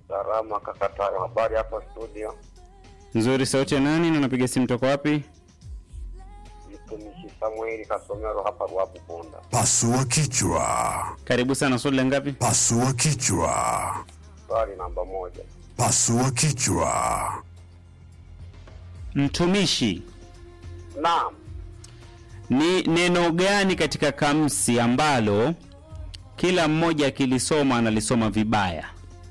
Salama kakatayo, habari hapa studio. Nzuri, sauti ya nani na unapiga simu toka wapi? Mtumishi Samueli Kasomero hapa Ruabu Bunda. Pasua kichwa. Karibu sana, swali la ngapi? Pasua kichwa. Swali namba moja. Pasua kichwa. Mtumishi Naam. ni neno gani katika kamsi ambalo kila mmoja akilisoma analisoma vibaya?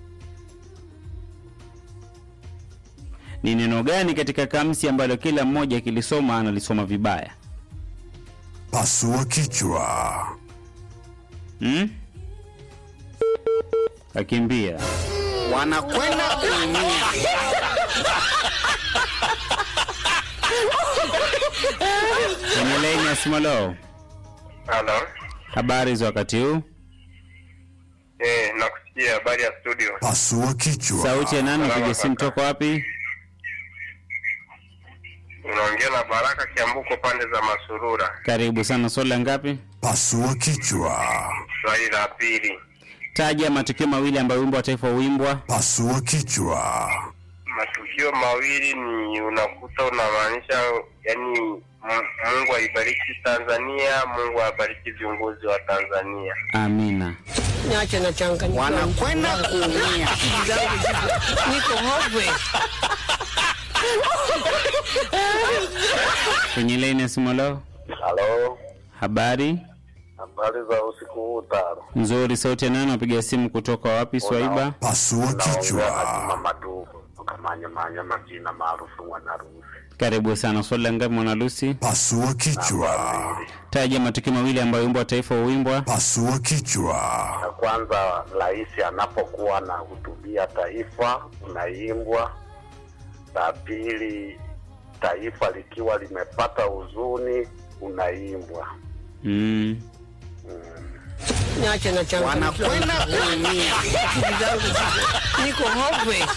Ni neno gani katika kamsi ambalo kila mmoja akilisoma analisoma vibaya? Pasua kichwa. Hmm? Akimbia. wanakwenda kuumia. Kwenye laini ya Simolo, Halo. habari za wakati huu? Eh, nakusikia habari ya studio. Pasua kichwa. Sauti ya nani? Unapiga simu toka wapi? Unaongea na Baraka Kiambuko pande za Masurura. Karibu sana. Swali la ngapi? Pasua kichwa. Swali la pili. Taja matukio mawili ambayo wimbo wa taifa huimbwa. Pasua kichwa. Matukio mawili ni unakuta unamaanisha yani M- Mungu aibariki Tanzania, Mungu abariki viongozi wa Tanzania. Amina. Niache na changanyiko. Wanakwenda kuumia. Akili zangu ziko- niko hopeless. Kwenye laini ya Simolo, Halo. habari Habari za usiku huu Taro. nzuri. Sauti ya nani? Unapiga simu kutoka wapi? Swaiba. Pasua Naongea na Juma kichwa. Maduhu kutoka Manyamanya, majina maarufu Mwanarusi. Karibu sana. Swali la ngapi, mwana Lucy? Pasua kichwa. Taja matukio mawili ambayo wimbo wa taifa huimbwa. Pasua kichwa. Ya kwanza, rais anapokuwa anahutubia taifa unaimbwa. La pili, taifa likiwa limepata huzuni unaimbwa. Mm. Niache na changanyiko. Wanakwenda kuumia. Akili zangu ziko- niko hopeless.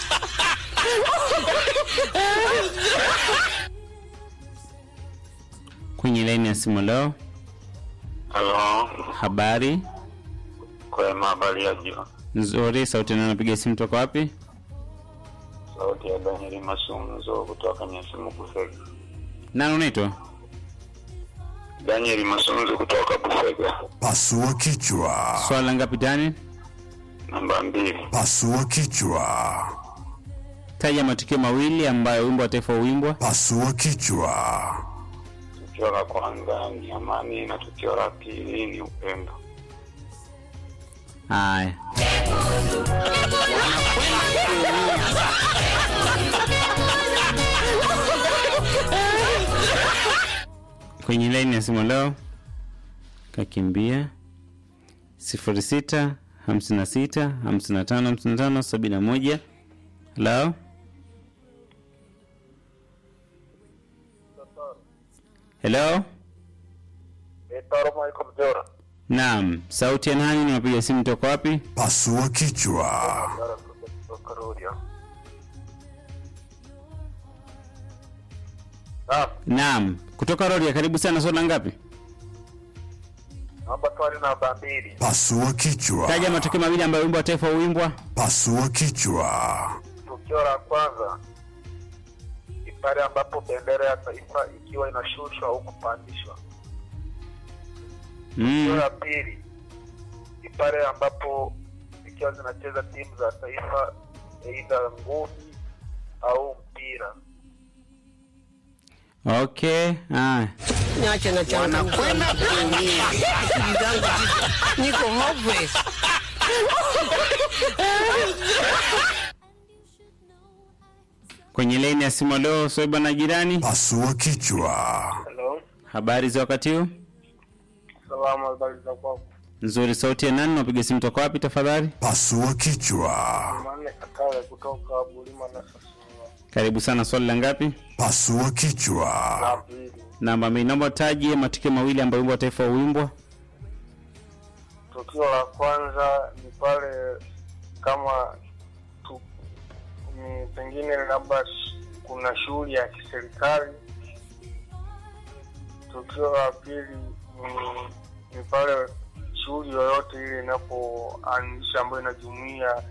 Kwenye laini ya Simolo, Halo, habari kwema, habari ya jua. nzuri. Sauti ya nani? Unapiga simu toka wapi? Sauti ya Danieli Masunzo kutoka Nyasimu Busega. Nani unaitwa? Danieli Masunzo kutoka Busega. Pasua kichwa. Swali la ngapi tani? Namba mbili. Pasua kichwa. Taja matukio mawili ambayo wimbo wa taifa huimbwa. Pasua kichwa. Tukio la kwanza ni amani na tukio la pili ni upendo. Haya, kwenye laini ya simu leo kakimbia sifuri sita hamsini na sita hamsini na tano hamsini na tano sabini na moja halo helo Taro Michael Mjora. naam sauti ya nani niwapiga simu toka wapi Pasua kichwa. Kutoka Rorya. Naam, naam kutoka roria karibu sana swala ngapi naomba swali namba mbili. Pasua kichwa. taja matukio mawili ambayo wimbo wa taifa huimbwa Pasua kichwa. Tukio la kwanza ni pale ambapo bendera ya taifa ikiwa inashushwa au kupandishwa. Tukio mm. la pili ni pale ambapo zikiwa zinacheza timu za taifa, aidha ngumi au mpira. okay haya Niache na changanyiko. Wanakwenda kuumia. Akili zangu ziko- niko hopeless. kwenye laini ya simu leo soiba na jirani Pasua kichwa. Hello, habari za wakati huu salamu, habari za kwako? nzuri sauti ya nani napiga simu toka wapi tafadhali Pasua kichwa. Manne Kakawe kutoka Bulima na Sasua. karibu sana swali la ngapi Pasua kichwa. La pili, namba mbili naomba taje matukio mawili ambayo wimbo wa taifa huimbwa tukio la kwanza ni pale kama tu, ni pengine labda sh- kuna shughuli ya kiserikali. Tukio la pili ni, ni pale shughuli yoyote ile inapoanzisha ambayo inajumuia